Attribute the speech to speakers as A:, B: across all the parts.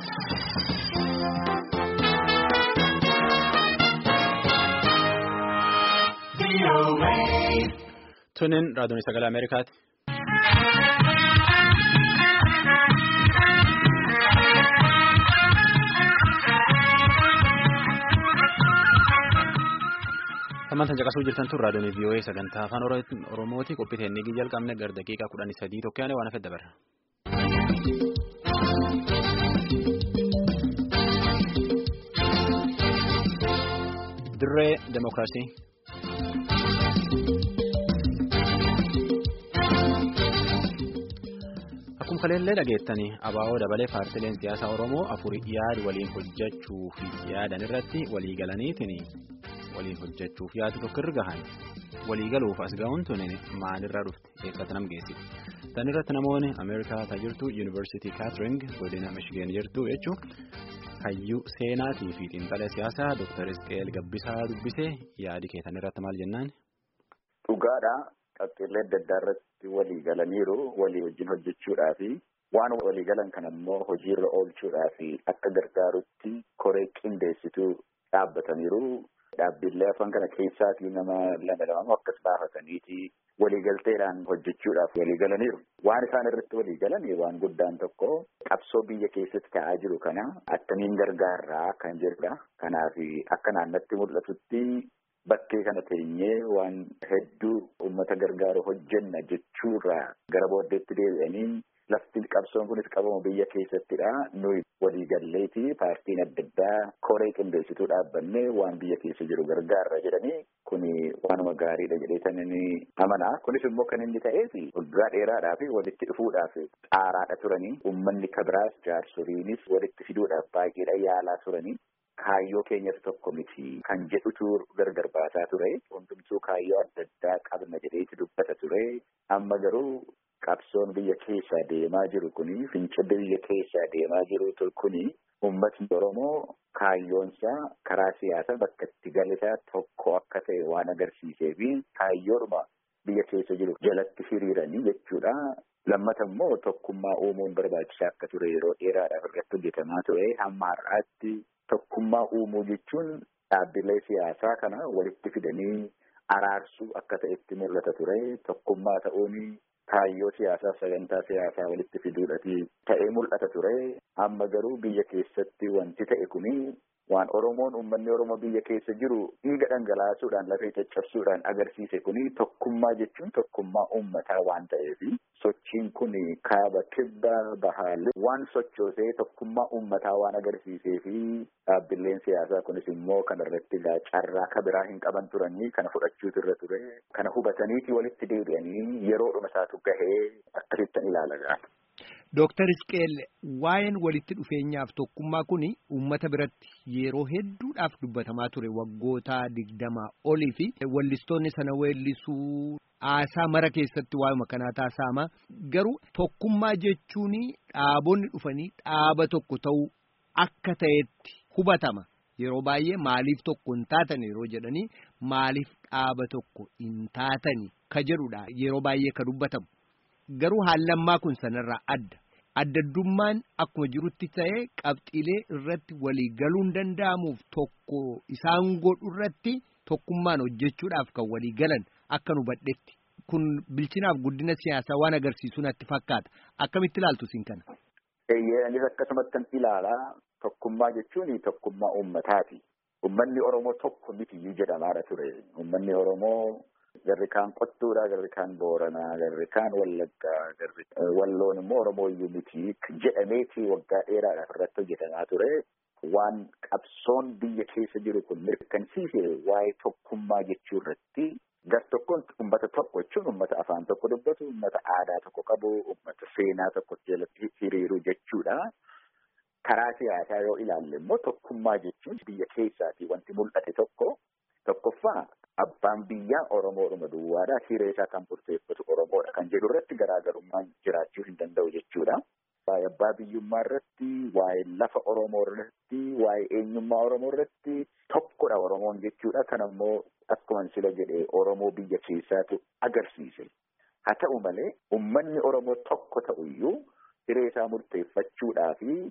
A: Tunin raadiyoon sagalee Ameerikaati. Samantaan caqasuu jirtan tun raadiyoon VOA sagantaa afaan Oromooti qophii teennigii jalqabne gara daqiiqaa kudhanii sadii tokkoon waan hafe dabarra. Dirree Demokiraasii. Akkuma kaleellee dhageettanii abaa'oo dabalee paartileen siyaasaa Oromoo afur yaada waliin hojjechuuf yaadan irratti walii galaniitiin waliin hojjechuuf yaadu tokko irra gahan walii galuuf as ga'uun tuni maalirraa dhufte eessatti nam geessiti. Tan irratti namoonni Ameerikaa ta'aa jirtu Yuunivarsiitii Kaatering godina Michigan jirtu jechuun hayyuu seenaatii fi xiinxala siyaasaa Dr. Isqeel Gabbisaa dubbisee yaadi keetan irratti maal jennaan?
B: Dhugaadha. Qabxiilee adda addaa irratti walii galaniiru walii wajjin hojjechuudhaa fi waan walii galan kan ammoo hojiirra oolchuudhaa fi akka gargaarutti koree qindeessituu dhaabbataniiru. Dhaabbilee afaan kana keessaatii nama lama lama akkas baafataniiti waliigalteedhaan hojjechuudhaaf walii galaniiru. Waan isaan irratti walii galan waan guddaan tokko qabsoo biyya keessatti ta'aa jiru kana akkamiin gargaarraa kan jedhudha. Kanaaf akka naannatti mul'atutti. Bakkee kana teenyee waan hedduu uummata gargaaru hojjenna jechuurraa gara booddeetti deebi'anii lafti qabsoon kunis qabamu biyya keessattidha. Nuyi waliigalleeti paartiin adda addaa koree qindeessituu dhaabbanne waan biyya keessa jiru gargaarra jedhanii kuni waanuma gaariidha jedheetanii amanaa. Kunis immoo kan inni ta'eef waggaa dheeraadhaaf walitti dhufuudhaaf xaaraadha turanii uummanni kabiraas jaarsoliinis walitti fiduudhaaf baay'eedha yaalaa turanii. Kaayyoo keenyatu tokko miti kan jedhutu gargar baasaa ture. Hundumtuu kaayyoo adda addaa qabna jedheeti dubbata ture. Amma garuu qabsoon biyya keessaa deemaa jiru kuni fincilli biyya keessaa deemaa jiru kuni uummatni Oromoo kaayyoonsaa karaa siyaasaa bakka itti galisaa tokko akka ta'e waan agarsiisee fi kaayyoodhuma biyya keessa jiru jalatti hiriiranii jechuudha. Lammata immoo tokkummaa uumuun barbaachisaa akka ture yeroo dheeraadhaaf irratti hojjetamaa ture. Hamma har'aatti tokkummaa uumuu jechuun dhaabbilee siyaasaa kana walitti fidanii araarsuu akka ta'etti mul'ata ture. Tokkummaa ta'uun kaayyoo siyaasaa sagantaa siyaasaa walitti fiduudhaati ta'ee mul'ata ture. Amma garuu biyya keessatti wanti ta'e kuni waan Oromoon uummanni Oromoo biyya keessa jiru dhiiga dhangalaasuudhaan lafee caccabsuudhaan agarsiise kuni tokkummaa jechuun tokkummaa uummataa waan ta'eef sochiin kun kaaba kibba bahaalee waan sochoosee tokkummaa uummataa waan agarsiisee fi dhaabbileen siyaasaa kunis immoo kanarratti carraa kabiraa hin qaban turanii kana fudhachuutu irra ture kana hubataniiti walitti deebi'anii yeroodhuma isaatu gahee akkasittan ilaala.
C: Dooktar Isqeel waa'een walitti dhufeenyaaf tokkummaa kun uummata biratti yeroo hedduudhaaf dubbatamaa ture waggoota digdamaa olii fi wallistoonni sana weellisuu haasaa mara keessatti waa'uma kanaa taasifama garuu tokkummaa jechuun dhaabonni dhufanii dhaaba tokko ta'uu akka ta'etti hubatama. Yeroo baay'ee maaliif tokko hin taatan yeroo jedhanii maaliif dhaaba tokko hin taatani ka jedhudha yeroo baay'ee ka dubbatamu. Garuu haallammaa kun sanarraa adda. Addaddummaan akkuma jirutti ta'ee qabxiilee irratti walii galuun danda'amuuf tokko isaan godhu irratti tokkummaan hojjechuudhaaf kan walii galan akka nu badhetti. Kun bilchinaaf guddina siyaasaa waan agarsiisu natti fakkaata. Akkamitti ilaaltu isin kana?
B: Anis akkasumatti ilaalaa tokkummaa jechuun tokkummaa uummataati. Uummanni Oromoo tokko mitiyyuu jedhamaadha ture. Uummanni Oromoo. Garri kaan qottuudha, garri kaan booranaa, garri kaan wallaggaa, garri walloon immoo oromooyyuu miti jedhameeti waggaa dheeraadhaaf irratti hojjetamaa ture. Waan qabsoon biyya keessa jiru kun mirkansiise waa'ee tokkummaa jechuu irratti gar tokkoon uummata tokko jechuun uummata afaan tokko dubbatu, uummata aadaa tokko qabu, uummata seenaa tokko jalatti hiriiru jechuudha. Karaa siyaasaa yoo ilaalle immoo tokkummaa jechuun biyya keessaatii wanti mul'ate tokko tokkoffaa. Abbaan biyyaa Oromoodhuma duwwaadha. Hiree isaa kan murteeffatu Oromoodha. Kan jedhu irratti garaagarummaan jiraachuu hin danda'u jechuudha. Waa'ee abbaa biyyummaa irratti, waa'ee lafa Oromoo irratti, waa'ee eenyummaa Oromoo irratti tokkodha Oromoon jechuudha. Kan ammoo akkuma sila jedhee Oromoo biyya keessaatu agarsiise. Haa ta'u malee uummanni Oromoo tokko ta'uyyuu hiree isaa murteeffachuudhaa fi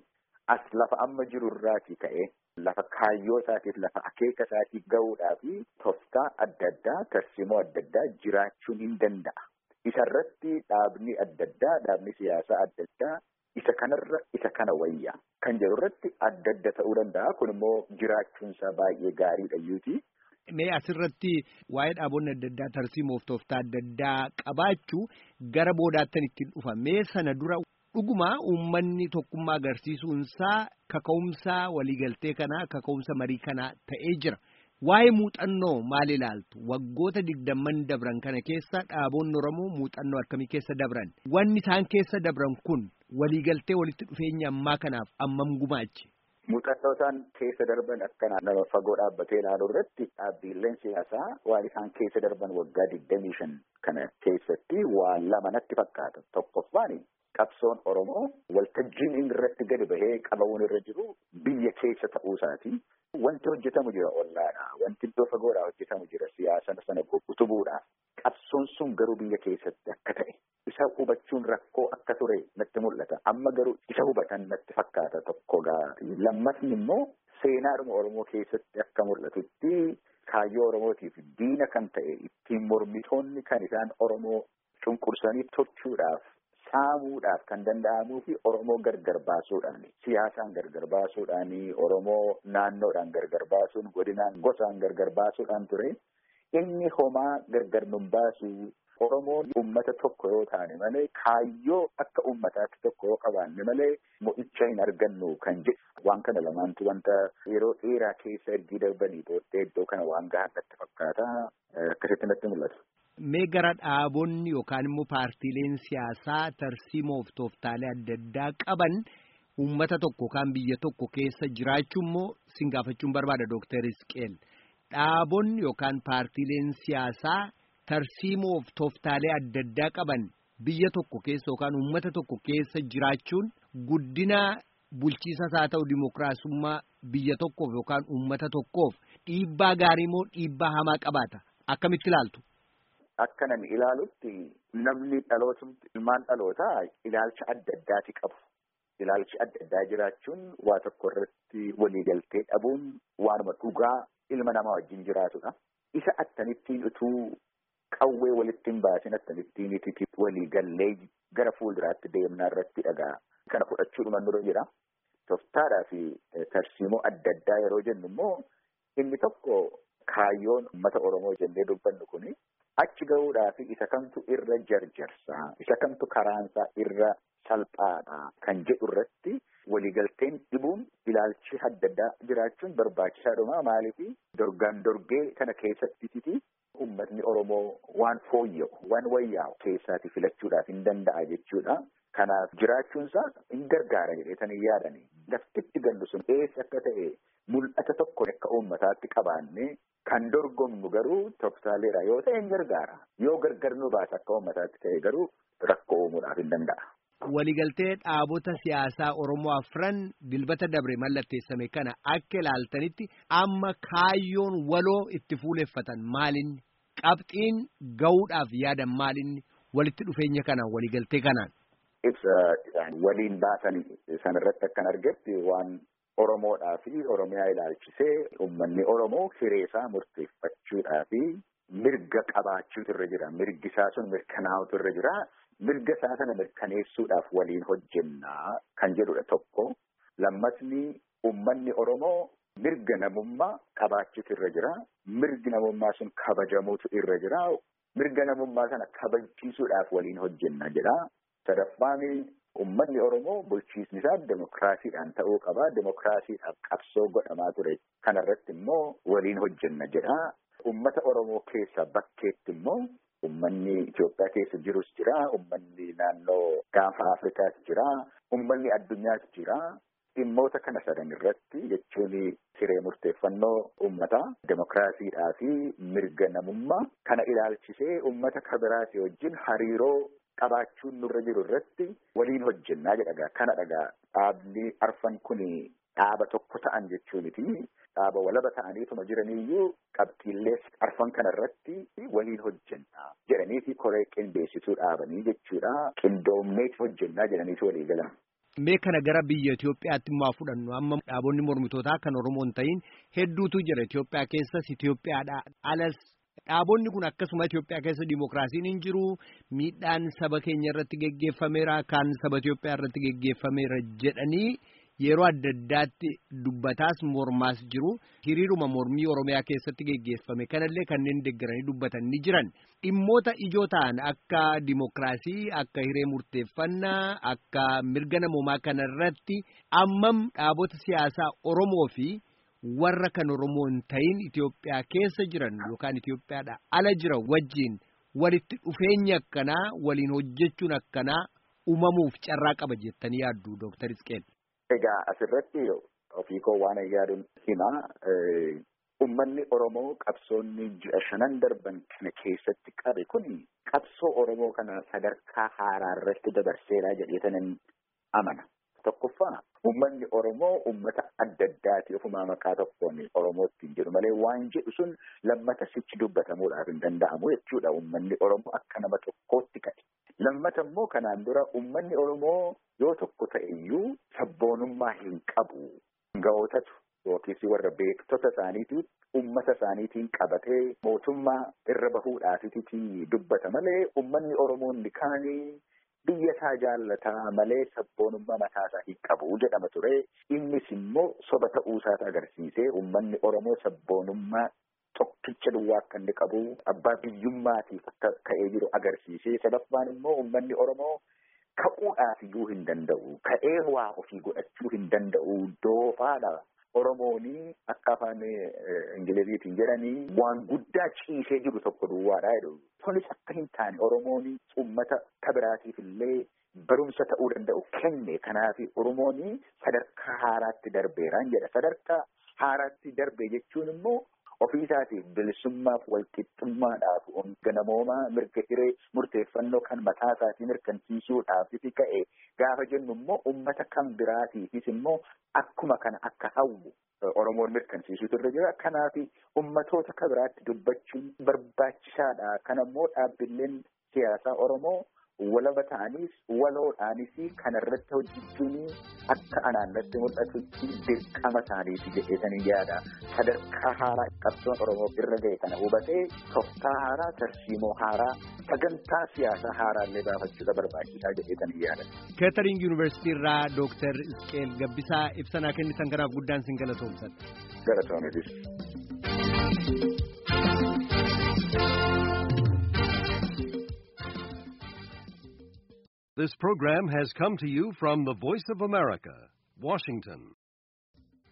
B: as lafa amma jirurraatii ka'ee lafa kaayyoo isaatiif lafa akeeka isaatiif ga'uudhaa fi tooftaa adda addaa tarsimoo adda addaa jiraachuun hin danda'a. Isarratti dhaabni adda addaa dhaabni siyaasaa adda addaa isa kanarra isa kana wayya kan jedhu irratti adda adda ta'uu danda'a kun immoo jiraachuunsaa baay'ee gaariidha iyyuuti.
C: Mee asirratti waa'ee dhaabonni adda addaa tarsiimoof tooftaa adda addaa qabaachuu gara boodaattan ittiin dhufa mee sana dura dhuguma uummanni tokkummaa agarsiisuunsaa kaka'umsa waliigaltee kanaa kaka'umsa marii kanaa ta'ee jira. Waa'ee muuxannoo maal ilaaltu waggoota digdamman dabran kana keessa dhaabonni Oromoo muuxannoo akkamii keessa dabran wanni isaan keessa dabran kun waliigaltee walitti dhufeenya ammaa kanaaf ammam gumaache.
B: Muuxannoo isaan keessa darban akkana nama fagoo dhaabbatee ilaaluu irratti dhaabbiileen siyaasaa waan isaan keessa darban waggaa digdamii shan kana keessatti waan lama natti fakkaata tokkoffaan qabsoon Oromoo waltajjiin inni irratti gadi bahee qabamuun irra jiru biyya keessa ta'uu isaati. Wanti hojjetamu jira ollaadha. Wanti iddoo fagoodhaa hojjetamu jira siyaasa sana utubuudhaaf. Qabsoon sun garuu biyya keessatti akka ta'e isa hubachuun rakkoo akka ture natti mul'ata. Amma garuu isa hubatan natti fakkaata tokko gaarii. Lammasni immoo seenaadhuma Oromoo keessatti akka mul'atutti kaayyoo Oromootiif diina kan ta'e ittiin mormitoonni kan isaan Oromoo cunqursanii tolchuudhaaf saamuudhaaf kan danda'amuu fi Oromoo gargar baasuudhaan siyaasaan gargar baasuudhaan Oromoo naannoodhaan gargar baasuun godinaan gosaan gargar baasuudhaan ture inni homaa gargar nun baasu Oromoon uummata tokko yoo taane malee kaayyoo akka uummataatti tokko yoo qabaanne malee mo'icha hin argannu kan jedhu waan kana lamaantu wanta yeroo dheeraa keessa ergii darbanii booddee iddoo kana waan gahaan natti fakkaata akkasitti natti mul'atu.
C: Mee gara dhaabonni yookaan immoo paartiileen siyaasaa tarsiimoof tooftaalee adda addaa qaban uummata tokko yookaan biyya tokko keessa jiraachuu immoo sin gaafachuun barbaada Dooktar Isqeel. Dhaabonni yookaan paartiileen siyaasaa tarsiimoof tooftaalee adda addaa qaban biyya tokko keessa yookaan uummata tokko keessa jiraachuun guddina bulchiisas haa ta'u dimookiraasummaa biyya tokkoof yookaan uummata tokkoof dhiibbaa gaarii moo dhiibbaa hamaa qabaata akkamitti ilaaltu?
B: Akka nan ilaalutti namni dhalootumti ilmaan dhalootaa ilaalcha adda addaati qabu. Ilaalchi adda addaa jiraachuun waa tokko irratti waliigaltee dhabuun waanuma dhugaa ilma namaa wajjin jiraatudha. Isa akkamittiin utuu qawwee walitti hin baasin akkamittiin itti waliigallee gara fuulduraatti deemnaa irratti dhagaa. Kana fudhachuudhuma nurra jira. Tooftaadhaa fi tarsiimoo adda addaa yeroo jennu immoo inni tokko kaayyoon uummata Oromoo jennee dubbannu kuni achi gahuudhaaf isa kamtu irra jarjarsaa isa kamtu karaansaa irra salphaadha kan jedhu irratti waliigalteen dhibuun ilaalchi adda addaa jiraachuun barbaachisaadhuma maaliif dorgaan dorgee kana keessatti uummatni Oromoo waan fooyya'u waan wayyaa'u keessaati filachuudhaaf hin danda'a jechuudha. Kanaaf jiraachuunsaa hin gargaara jedheetanii yaadanii laftitti gallu sun eessa akka ta'e mul'ata tokko akka uummataatti qabaanne kan dorgomnu garuu tooftaleedha yoo ta'e hin gargaara yoo gargar nu baasa akka uummataatti ta'e garuu rakkoo uumuudhaaf hin danda'a.
C: Waliigaltee dhaabota siyaasaa Oromoo afran dilbata dabre mallatteessame kana akka ilaaltanitti amma kaayyoon waloo itti fuuleffatan maalinni qabxiin gahuudhaaf yaadan maalinni walitti dhufeenya kanaan waliigaltee kanaan.
B: Ibsa waliin baasan sanarratti akkan argetti waan Oromoodhaa fi Oromiyaa ilaalchisee uummanni Oromoo hireesaa murteeffachuudhaa fi mirga qabaachuutu irra jira. Mirgi isaa sun mirkanaa'utu irra jira. Mirga isaa sana mirkaneessuudhaaf waliin hojjennaa kan jedhudha tokko. Lammasni uummanni Oromoo mirga namummaa qabaachuutu irra jira. Mirgi namummaa sun kabajamuutu irra jira. Mirga namummaa sana kabachiisuudhaaf waliin hojjenna jedha. Sadaffaan uummanni Oromoo bulchiisni isaa demokiraasiidhaan ta'uu qaba. Demokiraasiidhaaf qabsoo godhamaa ture. Kana irratti immoo waliin hojjenna jedha. Uummata Oromoo keessa bakkeetti immoo uummanni Itoophiyaa keessa jirus jira. Uummanni naannoo gaanfa Afrikaas jira. Uummanni addunyaas jira. Dhimmoota kana sadan irratti jechuun siree murteeffannoo uummataa demokiraasiidhaa fi mirga namummaa kana ilaalchisee uummata kabiraasii wajjin hariiroo qabaachuun nurra jiru irratti waliin hojjennaa jedhagaa kana dhagaa dhaabni arfan kun dhaaba tokko ta'an jechuuniti dhaaba walaba ta'aniituma jiraniiyyuu qabxiillee arfan kana irratti waliin hojjennaa jedhaniiti koree qindeessituu dhaabanii jechuudha qindoomneeti hojjennaa jedhaniiti walii galan.
C: Mee kana gara biyya Itoophiyaatti immoo fudhannu amma dhaabonni mormitootaa kan Oromoo hin ta'in hedduutu jira Itoophiyaa keessas Itoophiyaadha alas dhaabonni kun akkasuma Itoophiyaa keessa dimookiraasiin hin jiru miidhaan saba keenya irratti geggeeffameera kan saba Itoophiyaa irratti geggeeffameera jedhanii yeroo adda addaatti dubbataas mormaas jiru hiriiruma mormii Oromiyaa keessatti geggeeffame kanallee kanneen deeggaranii dubbatan ni jiran dhimmoota ijoo ta'an akka dimookiraasii akka hiree murteeffannaa akka mirga namoomaa kanarratti ammam dhaabota siyaasaa Oromoo fi warra kan Oromoo hin ta'in Itoophiyaa keessa jiran yookaan Itoophiyaadha ala jira wajjiin walitti dhufeenya akkanaa waliin hojjechuun akkanaa uumamuuf carraa qaba jettanii yaaddu Dooktar Isqeel.
B: Egaa asirratti ofii koo waan yaaduun hima. Uummanni Oromoo qabsoonni ji'a shanan darban kana keessatti qabe kun qabsoo Oromoo kana sadarkaa haaraa irratti dabarseeraa jedheetanan amana. Tokkoffaa uummanni Oromoo uummata adda addaati ofumaa maqaa tokkoon Oromootti hin jedhu malee waan jedhu sun lammata sichi dubbatamuudhaaf hin danda'amu jechuudha. Uummanni Oromoo akka nama tokkootti ka'e. Lammata immoo kanaan dura uummanni Oromoo yoo tokko ta'e iyyuu sabboonummaa hin qabu. Gahootatu yookiis warra beektota isaaniitiin uummata isaaniitiin qabatee mootummaa irra bahuudhaafiti dubbata malee uummanni Oromoo inni kaanii biyya isaa jaallataa malee sabboonummaa mataa isaa hin qabu jedhama ture. Innis immoo soba ta'uu isaati agarsiisee uummanni Oromoo sabboonummaa tokkicha duwwaa akka inni qabu abbaa biyyummaatiif akka ka'ee jiru agarsiisee sadaffaan immoo uummanni Oromoo ka'uudhaaf iyyuu hin danda'u ka'ee waa ofii godhachuu hin danda'u doofaadha. Oromoonii akka afaan Ingiliziitiin jedhanii waan guddaa ciisee jiru tokko duwwaadha jedhu. Kunis akka hin taane Oromoonii uummata kabiraatiif illee barumsa ta'uu danda'u kenne. Kanaaf Oromoonii sadarkaa haaraatti darbeeraan jedha. Sadarkaa haaraatti darbe jechuun immoo ofii isaatiif bilisummaaf walqixxummaadhaaf mirga namoomaa mirga hiree murteeffannoo kan mataa isaatii mirkansiisuudhaafis ka'e gaafa jennu immoo uummata kan biraatiifis immoo akkuma kana akka hawwu Oromoon mirkansiisuutu irra jira. Kanaaf uummatoota kan biraatti dubbachuun barbaachisaadha. Kana immoo dhaabbileen siyaasaa Oromoo walaba ta'anis waloodhaanis kana irratti hojjechuun akka anaannatti mul'atutti dirqama isaaniiti jedheetanii yaada. Sadarkaa haaraa qabsoon Oromoo irra ga'e kana hubatee tooftaa haaraa tarsiimoo haaraa sagantaa siyaasaa haaraallee baafachuudha barbaachisaa jedheetanii yaada.
C: Keetering Yuunivarsiitii irraa Dooktar Isqeel Gabbisaa ibsanaa kennitan kanaaf guddaan sin galatoomsadha.
B: Galatoometis.
D: This program has come to you from the Voice of America, Washington.